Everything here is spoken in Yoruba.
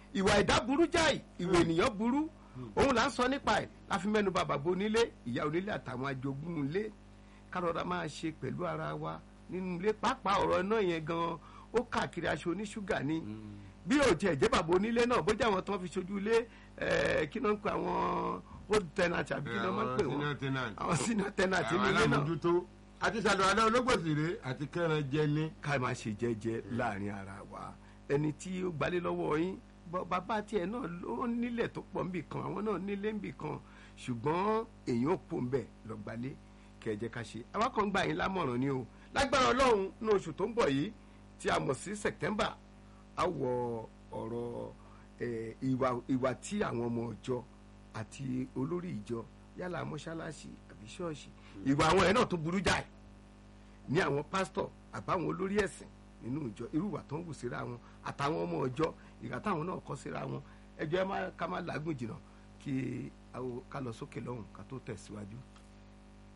ìwà ẹ̀dá burú jáì ìwà ènìyàn burú òun là ń sọ nípa ẹ̀ láfi mẹ́nu bà bàbá onílé ìyá onílé àtàwọn ajogún ilé kárọ̀dá máa ṣe pẹ̀lú ara wa nínú ilé pàápàá ọ̀rọ̀ náà yẹn gan ó káàkiri aṣọ oníṣúgà ni bí ò tiẹ̀ jẹ́ bàbá onílé náà bójú àwọn tó ń fi ṣojú ilé ẹ̀, kí náà ń pe àwọn old tenant àbí kí náà máa ń pè wọ́n senior tenant. àwọn senior tenant àwọn nínú ilé náà alámòjútó àti sàlùwàlá ológbòsìrè àti kẹran jẹni. ká máa ṣe jẹ́jẹ́ láàrin ara wa ẹni tí ó gbalé lọ́wọ́ yín bọ́- bàbá tiẹ̀ náà ló nílẹ̀ tó pọ̀ nbì kan àwọn náà nílé nbì kan ṣùgbọ́n èèyàn ò pò ń bẹ̀ lọ gbalé kẹjẹ ká ṣe àwa kan gbà yín lámọ̀ràn ni o lágbára ọlọ́run ní oṣù tó ń bọ̀ yìí tí a mọ̀ sí September a wọ ọ̀rọ̀ eh, ìwà ìwà tí àwọn ọmọ ìjọ àti olórí ìjọ yálà mọ́ṣáláṣí àbí ṣọ́ọ̀ṣì ìwà àwọn ẹ̀ náà tó burú jáì ní àwọn pásítọ̀ àbáwọn olórí ẹ̀sìn nínú ìjọ irúwà tó ń wù síra wọn àtàwọn ọmọ ìjọ ìgbà táwọn náà kọ́ síra wọn ẹjọ́ ẹ má ká má làágùn jìnnà kí a ó- ká lọ sókè lọ́hùn ká tó tẹ̀síwájú.